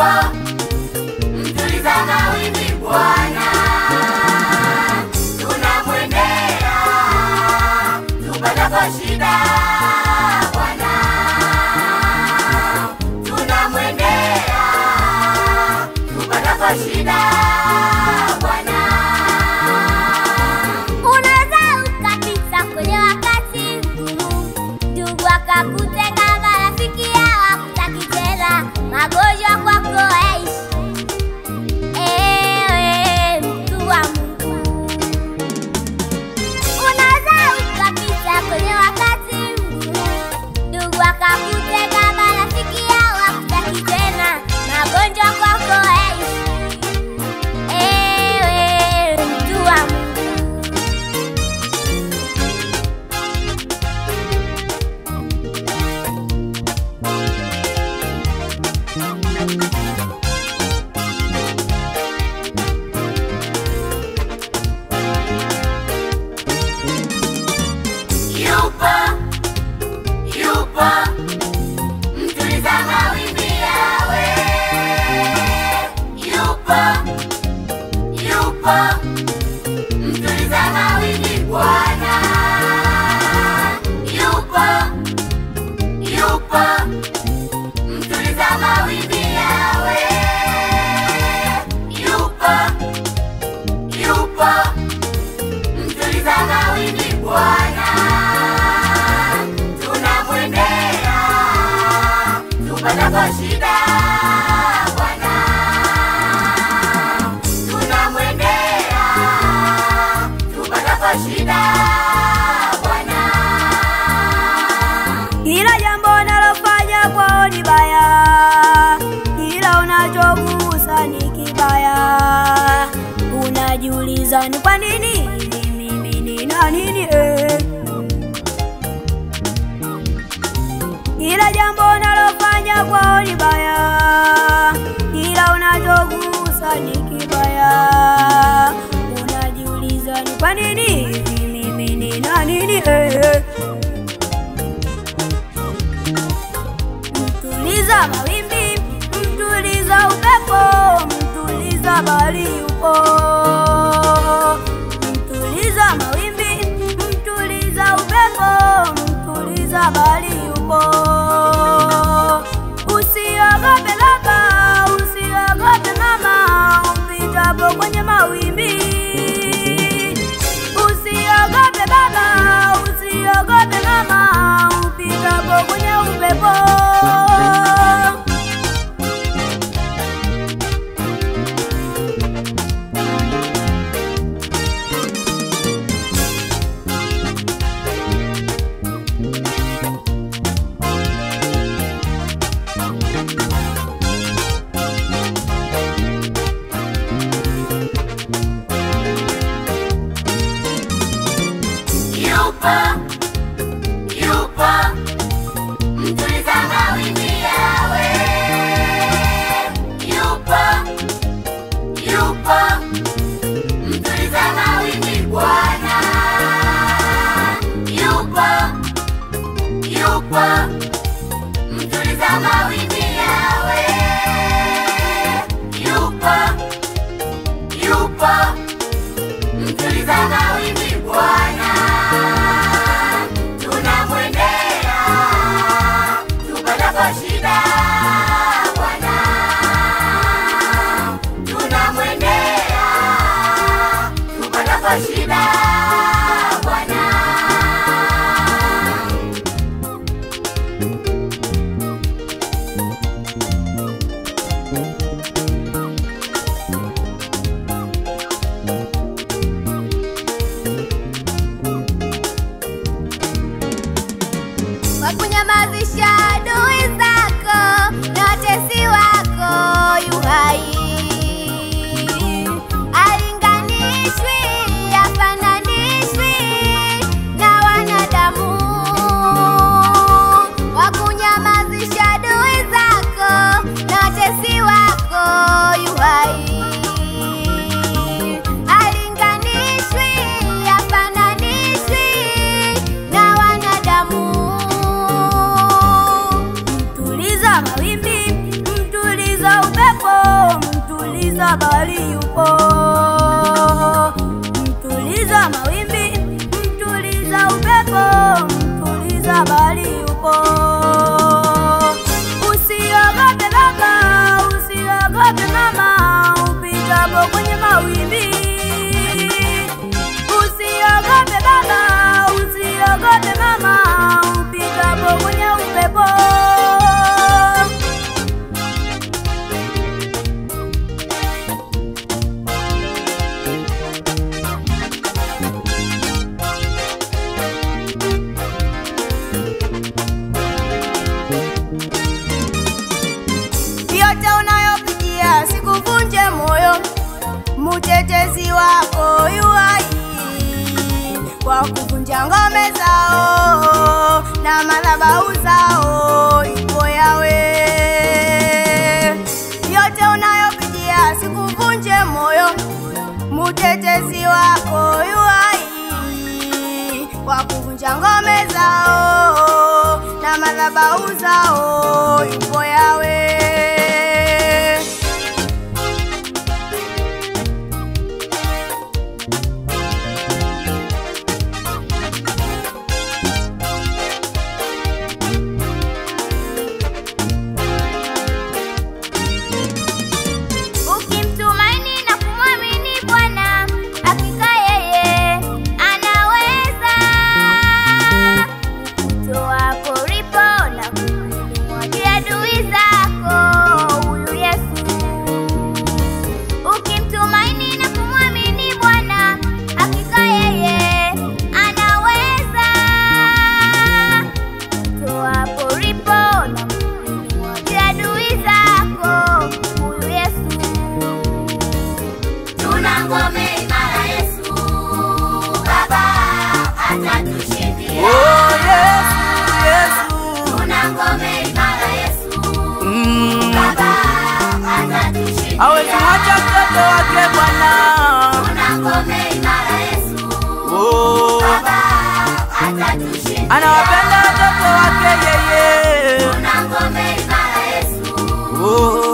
yupo mtuliza mawimbi Bwana, tunamwendea tupatapo shida Bwana, tunamwendea tupatapo shida Bwana. Unaweza ukapita kwenye wakati mgumu, ndugu akakutenga, marafiki hawakutaki tena, magonjwa kwako yaishi. Ewe mtu wa Mungu, unaweza ukapita kwenye wakati mgumu, ndugu akakutenga, marafiki hawakutaki tena, magonjwa kwako yaishi. Ewe mtu wa Mungu. Yupo, yupo, mtuliza mawimbi yawe. Yupo, yupo, mtuliza mawimbi Bwana. Yupo, yupo, mtuliza mawimbi yawe. Yupo, yupo, mtuliza mawimbi Bwana, tunamwendea tupatapo shida Bwana, tunamwendea tupatapo shida Bwana. Kila jambo unalofanya kwao ni baya, kila unachogusa ni kibaya. Unajiuliza ni kwa nini mimi nina nini eh? Kila jambo unalofanya kwao ni baya, kila unachogusa ni kibaya. Unajiuliza ni kwa nini mimi nina nini eh? Mtuliza mawimbi, mtuliza upepo, mtuliza bahari upo. Mtuliza mawimbi, mtuliza upepo, mtuliza bahari upo. Usiogope baba, usiogope mama, upitapo kwenye mawimbi. Usiogope baba, usiogope mama, upitapo kwenye upepo. mtuliza bahari yupo, mtuliza mawimbi, mtuliza upepo, mtuliza bahari yupo. Usiogope baba, usiogope mama, upitapo kwenye mawimbi. Usiogope baba, usiogope mama, upitapo kwenye upepo. yote unayopitia sikuvunje moyo, mtetezi wako yu hai kwa kuvunja ngome zao na madhabahu zao ipo yawe. Yote unayopitia sikuvunje moyo, mtetezi wako yu hai kwa kuvunja ngome zao na madhabahu zao ipo yawe. Ukimtumaini na kumwamini Bwana, hakika yeye anaweza kukutoa poripo na kumwagia adui zako huyu Yesu. Ukimtumaini na kumwamini Bwana, hakika yeye anaweza kukutoa poripo na kumwagia adui zako huyu Yesu. Tuna ngome imara Yesu, Baba atatushindia. Oh, Yesu, Yesu. Tuna ngome imara Yesu, Mm. Baba atatushindia. Hawezi mwacha mtoto wake Bwana. Tuna ngome imara Yesu, Oh, Baba atatushindia. anawapenda watoto wake yeye. Tuna ngome imara Yesu, Oh,